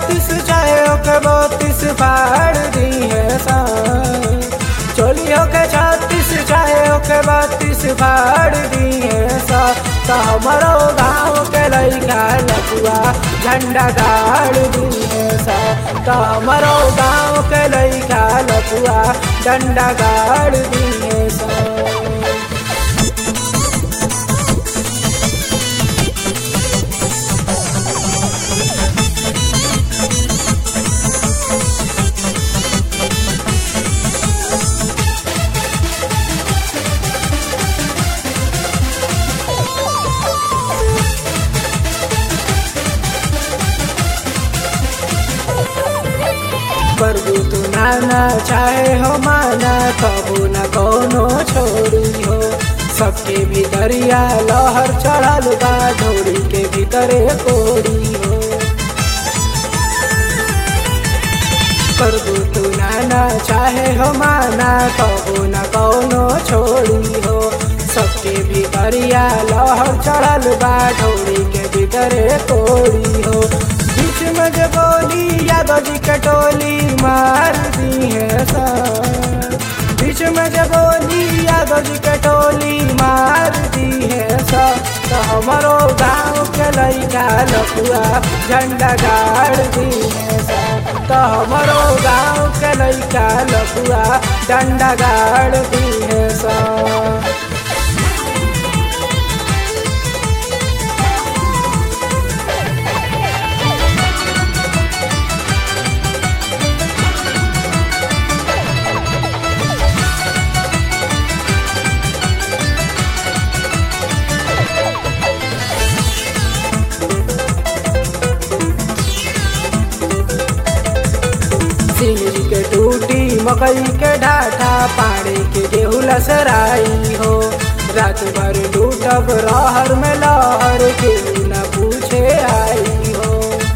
छत्तीस चाहे ओके बत्तीस फाड़ दी है सा चोली होके छत्तीस चाहे ओके बत्तीस फाड़ दी है सा तो हमारो गाँव के लइका लपुआ झंडा गाड़ दी है सा तो हमारो गाँव के लइका लपुआ डंडा गाड़ दी है सा प्रभु तू नाना चाहे हो माना कबू न कोनो छोड़ी हो सबके भीतरिया लहर चढ़ल बा ढोरी के भीतरे कोड़ी हो प्रभु तू नाना चाहे हो माना कबू न कोनो छोड़ी हो सबके भीतरिया लहर चढ़ल बा ढोरी के भीतरे कोड़ी हो बीच में जे बोली यादव जी कटोली मार दी है सा बीच में जे बोली यादव जी कटोली मार दी है सा तो हमारो गाँव के लइका लपुआ झंडा गाड़ दी है सा तो हमारो गाँव के लइका लपुआ डंडा गाड़ दी है सा सिंगरी के टूटी मकई के ढाठा पाड़े के गेहूँ लसराई हो रात भर लूटब रहर में लहर के न पूछे आई हो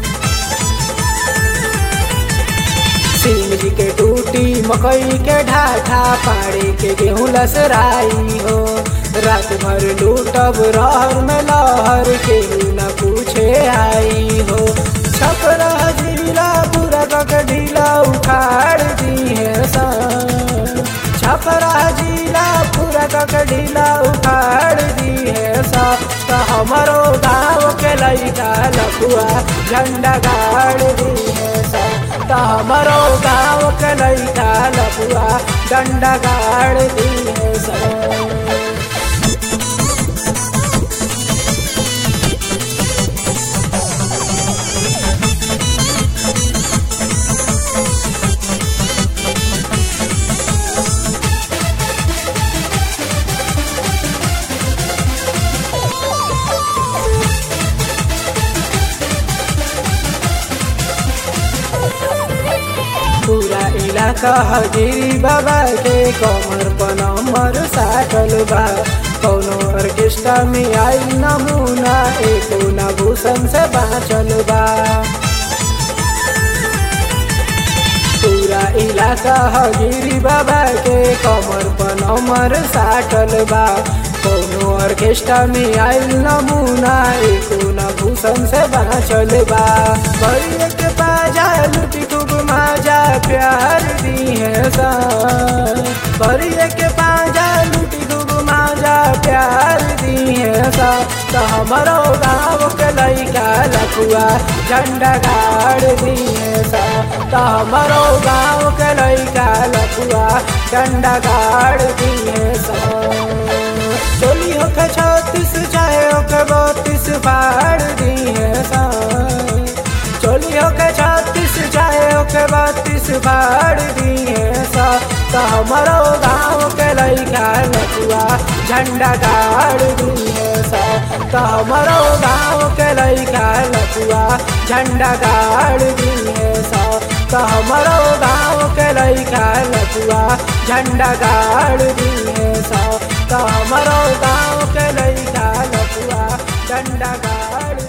सिंगरी के टूटी मकई के ढाठा पाड़े के गेहूँ लसराई हो रात भर लूटब रहर में लहर के न पूछे आई हो छपरा जिला पूरा कक ढीला उखाड़ दी है सा छपरा जिला पूरा कक ढीला उखाड़ दी है सा तो हमारो गाँव के लइका लपुआ झंडा गाड़ दी है सा तो हमारो गाँव के लइका लपुआ डंडा गाड़ दी है सा पूरा इलाका हजीरी बाबा के कमर पर नंबर साटल बा कौनो ऑर्केस्ट्रा में आई नमूना एको न भूषण से बाँचल बा पूरा इलाका हजीरी बाबा के कमर पर नंबर साटल बा कौनो ऑर्केस्ट्रा में आयल नमूना एको न भूषण से बाँचल बा बड़ी के बाजा लुटी खूब माजा प्यार दी है सा बड़ी के बाजा लुटी खूब माजा प्यार दी है सा तो हमारो गाँव के लइका लखुआ झंडा गाड़ दी है सा तो हमारो गाँव के लइका लखुआ झंडा गाड़ दी है सा चोली होके छत्तीस चाहे होके बत्तीस फाड़ दी है सा चोली होके छत्तीस चाहे होके बत्तीस फाड़ दी है सा तो हमारो गाँव के लइका लपुआ झंडा गाड़ दी है सा तो हमारो गाँव के लइका लपुआ झंडा गाड़ दी है सा तो हमारो गाँव के लइका लपुआ झंडा गाड़ दी है सा तो हमारो गाँव के लइका लपुआ झंडा गाड़